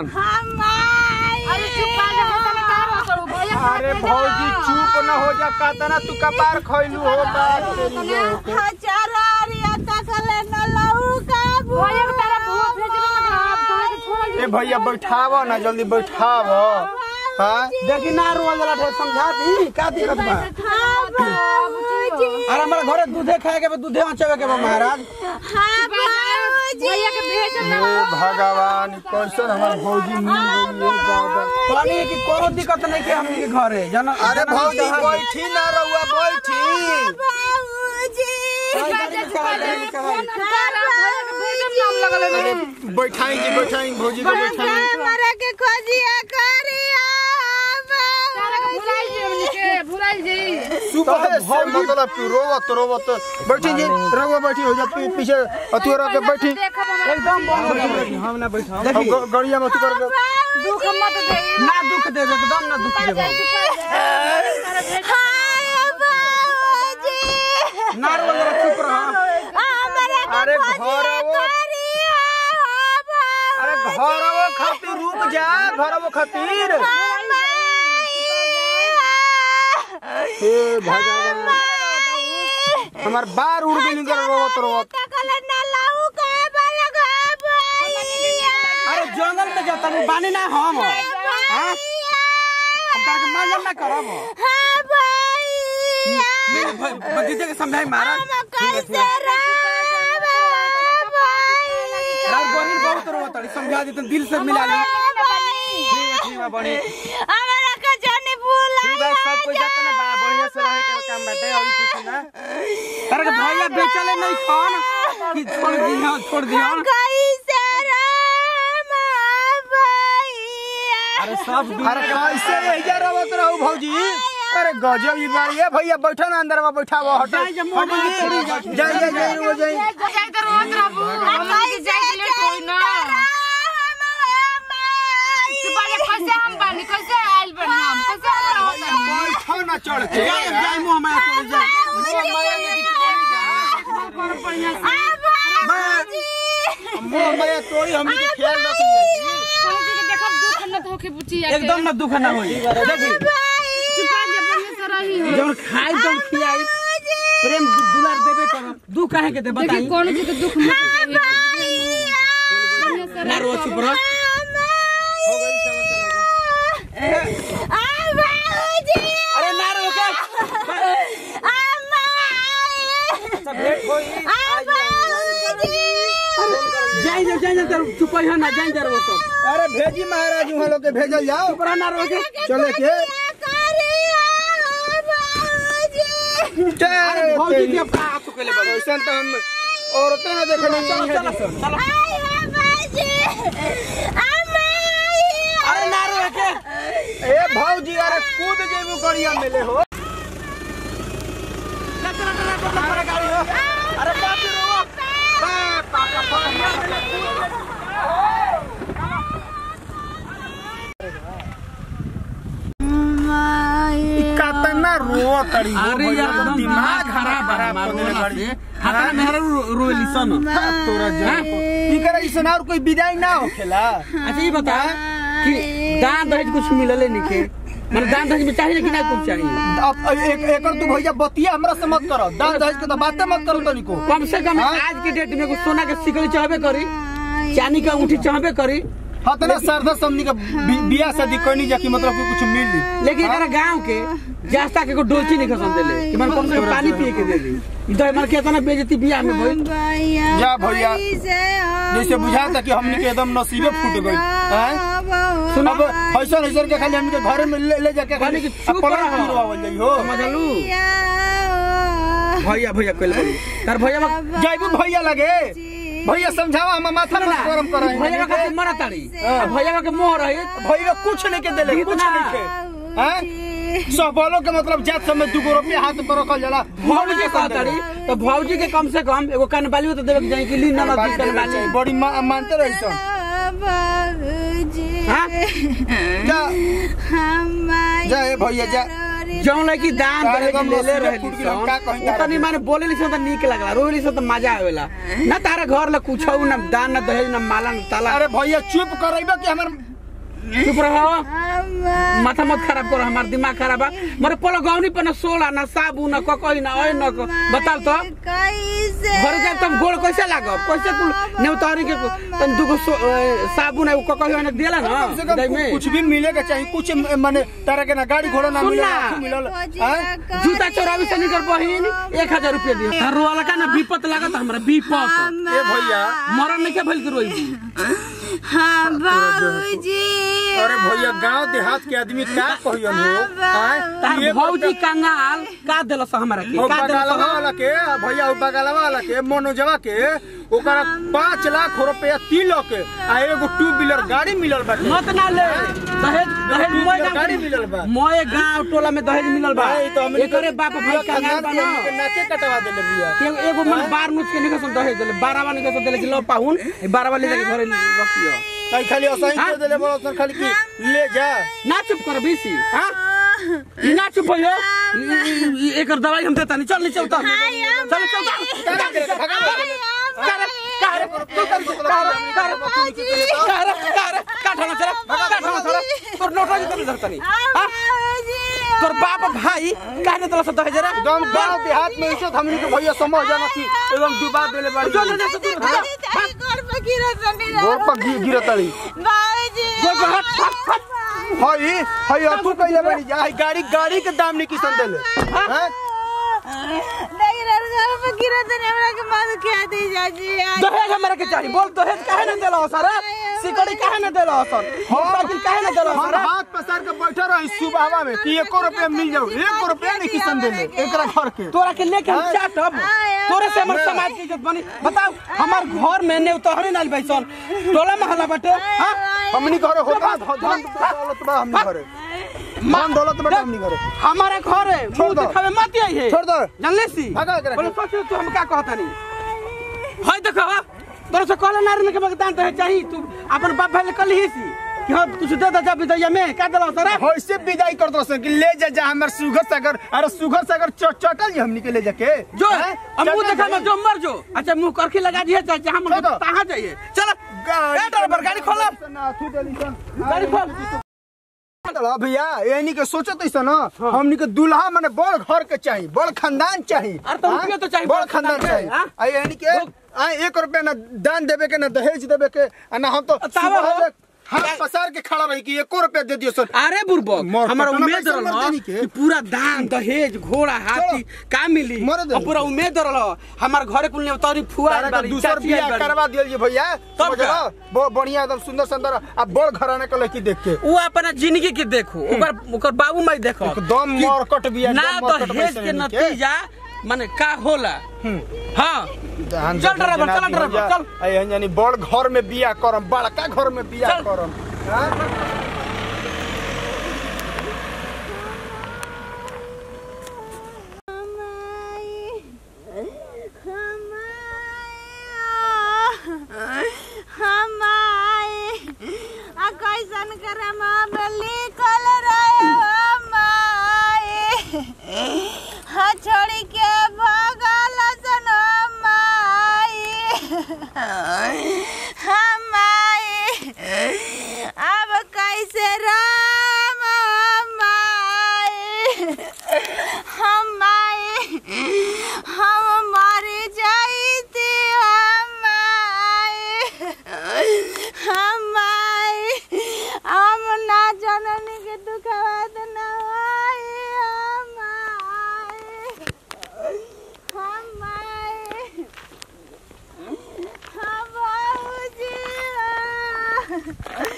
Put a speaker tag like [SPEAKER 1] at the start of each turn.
[SPEAKER 1] अरे चुप कर जा होता में का रो करू भैया
[SPEAKER 2] अरे भौजी चुप न हो जा कातना तू कपार खइलू हो बात तेरी जो होके।
[SPEAKER 1] भैया के तारा भूत भेज रहे ना आप तोहरे के छोड़
[SPEAKER 2] ए भैया बैठाव ना जल्दी बैठाव हाँ
[SPEAKER 3] देखी ना रोल वाला ठे समझा दी का दिक्कत बा अरे हमारे घरे दूधे खाए के बा दूधे मचावे के बा महाराज
[SPEAKER 1] भैया के भेज
[SPEAKER 2] हे भगवान कैसन हमार भौजी मिल गई है दादा
[SPEAKER 3] कहनी है कि कोनो दिक्कत नहीं के हमनी के घरे जन
[SPEAKER 2] अरे भौजी बैठी ना रहुआ बैठी अरे बैठाई जी बैठाई भौजी को बैठाई सुबह से मतलब तू रोवत रोवत बैठी जी रहुआ बैठी हो जा पी- पीछे अतु रह के बैठी
[SPEAKER 3] एकदम बंद हम ना बैठा
[SPEAKER 2] अब ग- गड़िया में अतु कर के
[SPEAKER 1] दुख मत दे
[SPEAKER 3] ना दुख देवे एकदम ना दुख देवे ना रोल वाला चुप रह
[SPEAKER 2] अरे घरवो अरे घरवो खातिर रुक जा घरवो खातिर हे भगवान हमार बार उड़ गई कर रोवत रोवत
[SPEAKER 3] अरे जंगल में जाता हूँ बानी ना हम हाँ? हम ताके मजा ना करब मेरे भ- भतीजे के समझाई महाराज रात बहिन बहुत रोवत ताड़ी समझा दी तुम दिल से मिला ली ठीक है ठीक है बड़ी ठीक है सब कोई जाता ना बा बढ़िया से रहे के काम बाटे और कुछ ना अरे भैया बेचले नहीं खान कि छोड़ दिया छोड़ दिया अरे सब
[SPEAKER 2] अरे कैसे एजा रोवत रहू भौजी अरे गजब ई बारी है भैया बैठो ना अंदर में बैठा हुआ हटो
[SPEAKER 3] जाई जा, मुंह में हाथ छोड़ी जा।
[SPEAKER 2] जाई जाई जाई वो जाई
[SPEAKER 1] जाई तो रोज रहबू हम के जाई के लिए कोई ना चुप आ जा कैसे हम बानी कैसे आइल बनी हम कैसे हम रहत
[SPEAKER 2] बैठो ना चढ़ के
[SPEAKER 3] जाए जाए मुंह में हाथ छोड़ी जाए
[SPEAKER 2] मुंह में तोड़ी हमनी के ख्याल रख लिया
[SPEAKER 1] कोनो चीज के देखब दुख न होके बुचिया के
[SPEAKER 3] एकदम ना दुख ना होई देखी
[SPEAKER 1] चुप आ जा बढ़िया से रही हो
[SPEAKER 3] जब खाई तब खियाई प्रेम दु- दुलार देबे करम दुख काहे के दे
[SPEAKER 1] देखी
[SPEAKER 3] बताई
[SPEAKER 1] कोनो चीज के दुख मत कही बढ़िया से
[SPEAKER 3] ना रो चुप रह अरे ना रो के सब भेंट होई जाई जा जाई जा तर चुप है ना जाई जा रो सब
[SPEAKER 2] अरे भेजी महाराज वहाँ लोग के भेजल जाओ
[SPEAKER 3] चुप रह ना रो के
[SPEAKER 2] चले के
[SPEAKER 3] अरे भौजी के का हाथ के ले बा
[SPEAKER 2] ऐसा तो हम औरतें ना देखने चाहिए
[SPEAKER 3] चलो चलो अरे ना रो के
[SPEAKER 2] ए भौजी अरे कूद जेबू करिया मिले हो
[SPEAKER 3] अरे बाप रे रो
[SPEAKER 2] कतना रो तड़ी हो
[SPEAKER 3] अरे यार एकदम दिमाग खराब है
[SPEAKER 2] खराब कर देले गाड़ी
[SPEAKER 3] हाथ में मेहरा रोली सन
[SPEAKER 2] तोरा जा ई करे इसन और कोई विदाई ना होखेला
[SPEAKER 3] अच्छा ये बता कि दान दहेज कुछ मिलले निके मतलब दान दहेज में चाहिए कि ना कुछ चाहिए
[SPEAKER 2] अब एक एकर तू भैया बतिया हमरा से मत करो दान दहेज के तो बातें मत करो तनिको
[SPEAKER 3] कम से कम आज के डेट में कुछ सोना के सिकड़ी चाहबे करी चांदी का अंगूठी चाहबे करी
[SPEAKER 2] हाँ तना सरदा समनी का बि- बियाह शादी करनी जा कि मतलब कि कुछ मिली
[SPEAKER 3] लेकिन अगर गांव के जास्ता के को डोलची नहीं खसन देले कि मन कम से कम पानी पिए के दे दी ई तो मन केतना बेइज्जती बियाह में भइल
[SPEAKER 2] जा भैया जैसे बुझाता कि हमनी के एकदम नसीबे फूट गई हैं
[SPEAKER 3] सुनो
[SPEAKER 2] अब ऐसा ऐसा के खाली हमनी के घरे में ले, ले जाके खाली
[SPEAKER 3] कि चुप
[SPEAKER 2] पलट
[SPEAKER 3] रहो।
[SPEAKER 2] गिरवावल जाई हो
[SPEAKER 3] समझलू भैया भैया कइल बोली तार भैया बा-
[SPEAKER 2] जाइबू भैया लगे भैया समझावा हम माथा
[SPEAKER 3] ना,
[SPEAKER 2] पर गरम कर
[SPEAKER 3] भैया का के मरा ताड़ी भैया का मोह रही
[SPEAKER 2] भैया कुछ नहीं के देले कुछ
[SPEAKER 3] कितना?
[SPEAKER 2] नहीं के हैं सबलो के मतलब जात समय दुगो रुपया हाथ पर रखल जाला
[SPEAKER 3] भौजी कह ताड़ी तो भौजी के कम से कम एगो कनबाली तो देवे के चाहिए कि ली ना दी कनबाली
[SPEAKER 2] बड़ी मा, मानते रही सन
[SPEAKER 3] हाँ
[SPEAKER 2] जा जा ए भैया जा
[SPEAKER 3] जौन लड़की दान
[SPEAKER 2] अरे
[SPEAKER 3] दहेज
[SPEAKER 2] एकदम
[SPEAKER 3] ले ले
[SPEAKER 2] नसीबे
[SPEAKER 3] रहे
[SPEAKER 2] फूट गेल, का कहीं तारा
[SPEAKER 3] तनी माने बोले ली तो नीक लगला रोली से तो मजा आवेला ना तारा घर ला कुछ ना दान ना दहेज ना माला ना ताला
[SPEAKER 2] अरे भैया चुप करैबे कि हमर
[SPEAKER 3] चुप रहो माथा मत खराब करो हमार दिमाग खराब बा मोरे पोलो गौनी पर न सोला न साबुन न ककई न ओइ न क- बताओ तो
[SPEAKER 4] कैसे
[SPEAKER 3] घर जाब तुम गोड़ कैसे लागब कैसे कुल नेवतारी के तन दुगो सो- ए, साबुन है ककई न दिला न
[SPEAKER 2] कम से कम
[SPEAKER 3] दई में
[SPEAKER 2] कुछ भी मिलेगा चाहिए कुछ माने तारा के ना गाड़ी घोड़ा ना
[SPEAKER 3] सुन
[SPEAKER 2] मिले
[SPEAKER 3] ना।
[SPEAKER 2] ना मिलल हैं?
[SPEAKER 3] जूता चोरावी से निकर बहिन एक हजार रुपया दियो तार रोवाला का ना विपत लागत हमरा विपत
[SPEAKER 2] ए भैया
[SPEAKER 3] मरन नहीं के भइल के रोई
[SPEAKER 4] हाँ बाबूजी
[SPEAKER 2] अरे भैया गांव देहात के आदमी का कहियन हो हैं?
[SPEAKER 3] तार
[SPEAKER 2] ये
[SPEAKER 3] भौजी कंगाल का देलस हमरा के
[SPEAKER 2] ओ
[SPEAKER 3] का
[SPEAKER 2] बगालवा
[SPEAKER 3] देलस
[SPEAKER 2] वाला के भैया ओ बगालवा वाला के मनोजवा के ओकरा पाँच लाख रुपया तिलक के आ एगो टू व्हीलर गाड़ी मिलल बाटे
[SPEAKER 3] मत ना ले दहेज दहेज
[SPEAKER 2] टू
[SPEAKER 3] मोए
[SPEAKER 2] व्हीलर गाड़ी
[SPEAKER 3] गांव
[SPEAKER 2] मिलल बा
[SPEAKER 3] मोए गांव टोला में दहेज मिलल बा
[SPEAKER 2] भाई तो हमनी
[SPEAKER 3] एकरे बाप भाई कंगाल बा ना
[SPEAKER 2] के नाके कटवा देले बिया
[SPEAKER 3] के एगो मन बार नुच के निकल दहेज देले बारहवा निकल देले कि लो पाहुन ए बारहवा ले जाके घरे रखियो
[SPEAKER 2] कहीं खाली असाई
[SPEAKER 3] हाँ?
[SPEAKER 2] के देले बड़ा सन खाली की ले जा
[SPEAKER 3] ना चुप कर बीसी हां ई ना चुप होयो ई- ई- ई- एकर दवाई हम देता नहीं चल नीचे उतर चल चल
[SPEAKER 2] भगा दे, भगा दे।
[SPEAKER 3] कर कर तू कर कर कर कर कर काठला चला काठला चला तोर नोटा जी कर धरता नहीं हां तोर बाप भाई काहे देला सब दहेज रे
[SPEAKER 2] एकदम गांव देहात में इज्जत हमनी के भैया समझ जाना थी एकदम डुबा देले बाड़ी
[SPEAKER 3] चल ले तू
[SPEAKER 2] गोर पर गिर गिरतली
[SPEAKER 3] गोल पर हट हट हट
[SPEAKER 2] हई हई अतु कइले बाड़ी जा हई गाड़ी गाड़ी के दाम नहीं किसन देले हैं
[SPEAKER 3] दहेज हमरा के चाहिए बोल दहेज काहे न देला सर सिकड़ी काहे न देला सर मोटरसाइकिल काहे न देला
[SPEAKER 2] हम
[SPEAKER 3] सर
[SPEAKER 2] हाथ पसार के बैठे रही सुबहवा में कि एको रुपया मिल जाऊ एको रुपया नहीं किसन देले एकरा घर के
[SPEAKER 3] तोरा के लेके हम चाटब तोरे से हमर समाज की इज्जत बनी बताओ हमार घर में ने तोहरे नाल बैसन टोला महला बटे हां
[SPEAKER 2] हमनी घरे होता धन दौलत बा हमनी घरे मान दौलत बा हमनी घरे
[SPEAKER 3] हमारे घर है
[SPEAKER 2] छोड़
[SPEAKER 3] मुंह
[SPEAKER 2] दो।
[SPEAKER 3] दिखावे मत आई है
[SPEAKER 2] छोड़ दो।
[SPEAKER 3] जानले सी
[SPEAKER 2] भगा के रख।
[SPEAKER 3] बोले सोच तू हम का कहता नहीं हाय देखो तोरे से कहले नारी के मतदान तो चाहिए तू अपन बाप भाई ले कल ही सी कि हां कुछ दे दे जा विदैया में का देला सर
[SPEAKER 2] होइसे विदाई कर दो कि ले जा जा हमर सुगर सागर अरे सुगर सागर चट चटल जी हमनी के ले जाके
[SPEAKER 3] जो
[SPEAKER 2] हैं?
[SPEAKER 3] अब मुंह
[SPEAKER 2] चल
[SPEAKER 3] देखा
[SPEAKER 2] जा
[SPEAKER 3] में जो मर जो अच्छा मुंह करके लगा दिए चाहे जहां मन
[SPEAKER 2] चलो।
[SPEAKER 3] कहां जाइए चलो
[SPEAKER 2] गाड़ी
[SPEAKER 3] ए ड्राइवर गाड़ी खोलो
[SPEAKER 2] ना थू देली सन
[SPEAKER 3] गाड़ी खोल
[SPEAKER 2] चलो भैया यानी के सोचत ऐसा ना हमनी के दूल्हा माने बड़ घर के चाहिए बड़ खानदान चाहिए
[SPEAKER 3] अरे तो
[SPEAKER 2] हाँ?
[SPEAKER 3] रुपया तो चाहिए,
[SPEAKER 2] बड़
[SPEAKER 3] बड़
[SPEAKER 2] खानदान
[SPEAKER 3] खानदान
[SPEAKER 2] चाहिए
[SPEAKER 3] हाँ?
[SPEAKER 2] आ यानी के आ एक रुपया ना दान देवे के ना दहेज देवे के आ ना हम तो
[SPEAKER 3] तावा हो।
[SPEAKER 2] सुबह में हाथ पसार के खड़ा रही कि एको रुपया दे दियो सर
[SPEAKER 3] अरे बुरबक
[SPEAKER 2] मर
[SPEAKER 3] हमारा
[SPEAKER 2] पटना
[SPEAKER 3] उम्मीद
[SPEAKER 2] पैसा
[SPEAKER 3] रहल
[SPEAKER 2] मर
[SPEAKER 3] ह
[SPEAKER 2] देनी के।
[SPEAKER 3] कि पूरा दान दहेज घोड़ा हाथी का मिली
[SPEAKER 2] मर दे।
[SPEAKER 3] और पूरा उम्मीद रहल ह हमार घरे कुल नेवतारी फुआ
[SPEAKER 2] तारा का दूसर बियाह करवा दियल जी भैया
[SPEAKER 3] तब
[SPEAKER 2] समझला बहुत बढ़िया एकदम सुंदर सुंदर आ बड़ घराने के लड़की देख के
[SPEAKER 3] वो अपना जिंदगी के देखो ओकर ओकर बाबू माई देखो
[SPEAKER 2] एकदम
[SPEAKER 3] कि
[SPEAKER 2] मरकट बिया,
[SPEAKER 3] ना
[SPEAKER 2] एकदम मरकट
[SPEAKER 3] दहेज
[SPEAKER 2] पैसा
[SPEAKER 3] के
[SPEAKER 2] इनके।
[SPEAKER 3] नतीजा माने का होला हाँ
[SPEAKER 2] धान
[SPEAKER 3] चल
[SPEAKER 2] जब
[SPEAKER 3] ड्राइवर,
[SPEAKER 2] जनाती
[SPEAKER 3] चल ड्राइवर,
[SPEAKER 2] भैया,
[SPEAKER 3] चल।
[SPEAKER 2] आ यही यानी बड़ घर में बियाह करम बड़का घर में बियाह
[SPEAKER 3] चल।
[SPEAKER 2] करम हाँ?
[SPEAKER 4] कैसन करम लिखल रहे हमारे हाँ छोड़ी के भगल सन हमारे अब कैसे राम हमारे हमारे हम मर जाइते हमारे हमारे हम ना जनन के दुखवाद ना हमारे हमारे हम बाबूजी